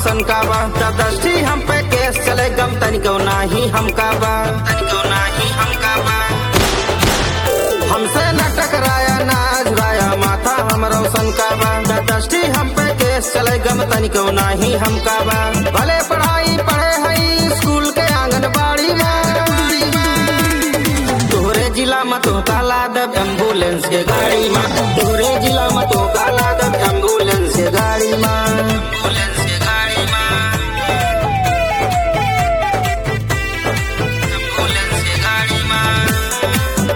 रोशन का बा दस्ती हम पे केस चले गम तनिको नाही हम का बा तनिको नाही हम का बा हमसे न टकराया ना झुराया माथा हम रोशन का बा दस्ती हम पे केस चले गम तनिको नाही हम का बा भले पढ़ाई पढ़े हई स्कूल के आंगनबाड़ी में तोहरे जिला में तो काला दब एम्बुलेंस के गाड़ी में तोहरे जिला में तो काला दब एम्बुलेंस के गाड़ी में एम्बुलेंस के गाड़ी में एम्बुलेंस के गाड़ी में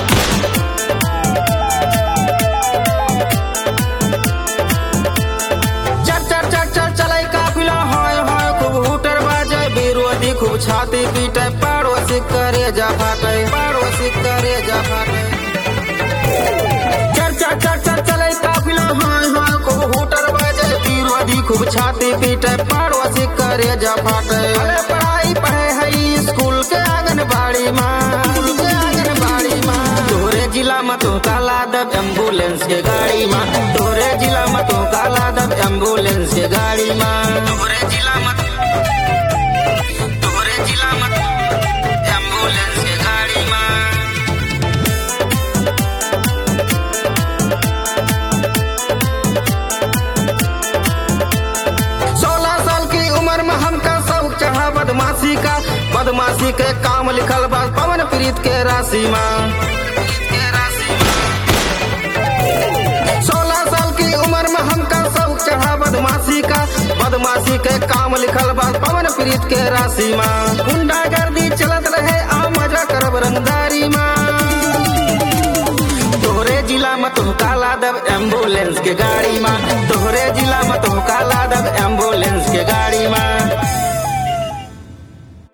चट चट चट चट चले काफिला हाय हाय खूब हुटर बाजे विरोधी खूब छाती पीटे पड़ोसी करे जा फाटे पड़ोसी करे जा फाटे चट चट चट चट चले काफिला हाय हाय खूब हुटर बाजे विरोधी खूब छाती पीटे पड़ोसी करे जा फाटे अरे पढ़ाई पढ़े हई स्कूल के आंगनबाड़ी माँ के आंगनबाड़ी माँ तोहरे जिला में तो काला दब एम्बुलेंस के गाड़ी माँ तोहरे जिला में तो काला दब एम्बुलेंस के गाड़ी माँ तोहरे जिला में तोहरे जिला में एम्बुलेंस के गाड़ी माँ सोलह साल की उम्र में हमका शौक चढ़ा बदमाशी का बदमाशी के काम लिखल बा पवन प्रीत के राशि माँ सोलह साल की उम्र में हमका शौक चढ़ा बदमाशी का बदमाशी के काम लिखल बा पवन प्रीत के राशि माँ गुंडागर्दी चलत रहे आ मजा करब रंगदारी माँ तोहरे जिला में तुम काला दब एम्बुलेंस के गाड़ी माँ तोहरे जिला में तुम काला